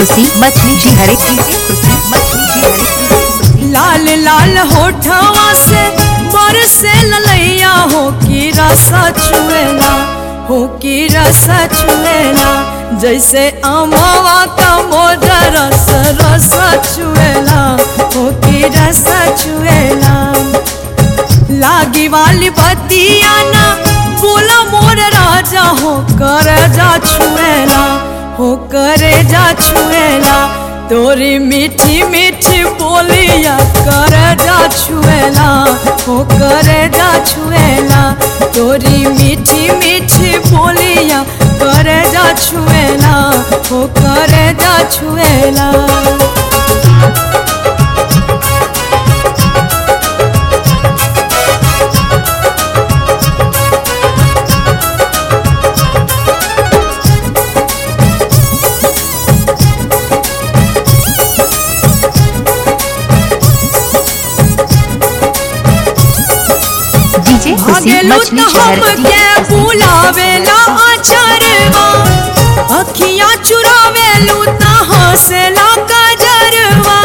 खुशी मछली शहर डीजे खुशी मछली शहर डीजे खुशी लाल लाल होठवा से बरसे ललैया हो की रसा चुएला हो की रसा चुएला जैसे अमवा का मोजा रस रसा चुएला हो की रसा चुएला लागी वाली बतिया ना बोला मोर राजा हो कर जा छुएला हो करे जा छुएला तोरी मीठी मीठी बोलिया कर जा छुएला हो करे जा छुएला तोरी मीठी मीठी बोलिया करे जा छुएला हो करे जा छुएला डीजे खुशी भागेलू मछली तो शहर हमके डीजे खुशी बुलावेला अचरवा अखियां चुरावेलू त हंसेला कजरवा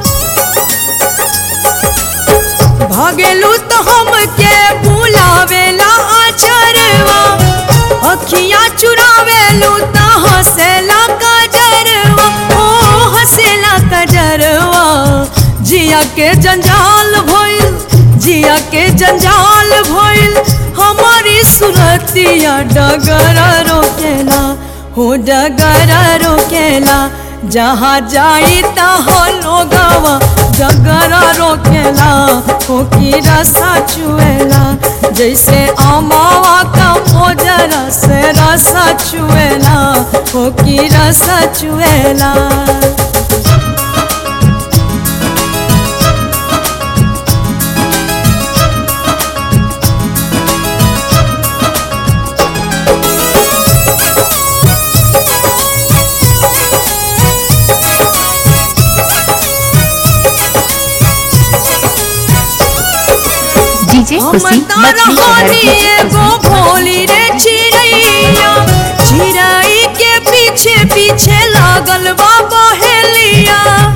भागेलू तो हमके बुलावेला अचरवा अखियां चुरावेलू त हंसेला कजरवा ओ हंसेला कजरवा जिया के जंजाल भइल जिया के जंजाल भइल हमारी सुरतिया डगरा रोकेला हो डगरा रोकेला जहाँ जाई तहाँ लोगवा डगरा रोकेला हो की रसा चुएला जैसे अमावा का मोजरा से रसा चुएला हो की रसा चुएला डीजे खुशी मछली शहर डीजे एगो खुशी भोली रे चिड़ैया चिड़ै के पीछे पीछे लागल बा बहेलिया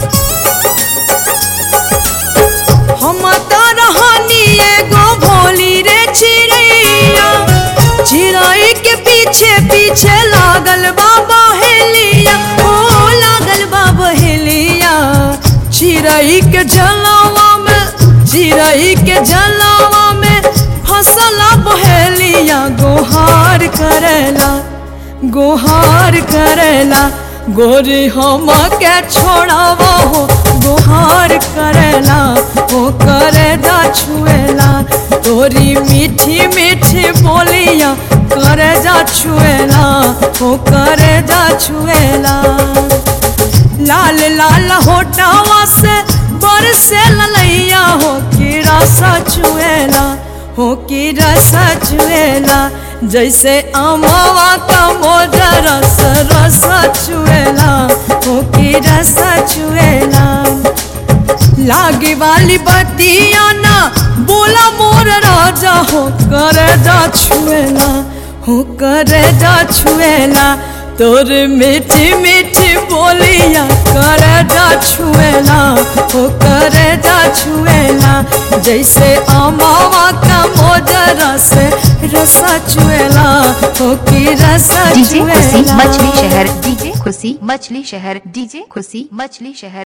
हम त रहनी एगो भोली रे चिड़ैया चिड़ै के पीछे पीछे लागल बा बहेलिया ओ लागल बा बहेलिया चिड़ै के जलवा में चिड़ै के जलवा में फसला बहेलिया गोहार करेला गोहार करेला गोरी हम के छोड़ावा हो गोहार करेला हो करे जा छुएला तोरी मीठी मीठी बोलिया करे जा छुएला हो करे जा छुएला लाल लाल होटवा से बरसे ललैया हो की रसा चुएला हो की रसा चुएला जैसे अमवा का मोजा रस रसा चुएला हो की रसा चुएला लागी वाली बतिया ना बोला मोर राजा हो करे जा छुएला हो करे जा छुएला तोर मीठी मीठी बोलिया करे जा छुएला हो करे जा छुएला जैसे अमावा का मोजरा से रसा चुएला हो की रसा डीजे खुशी चुएला मछली शहर डीजे खुशी मछली शहर डीजे खुशी मछली शहर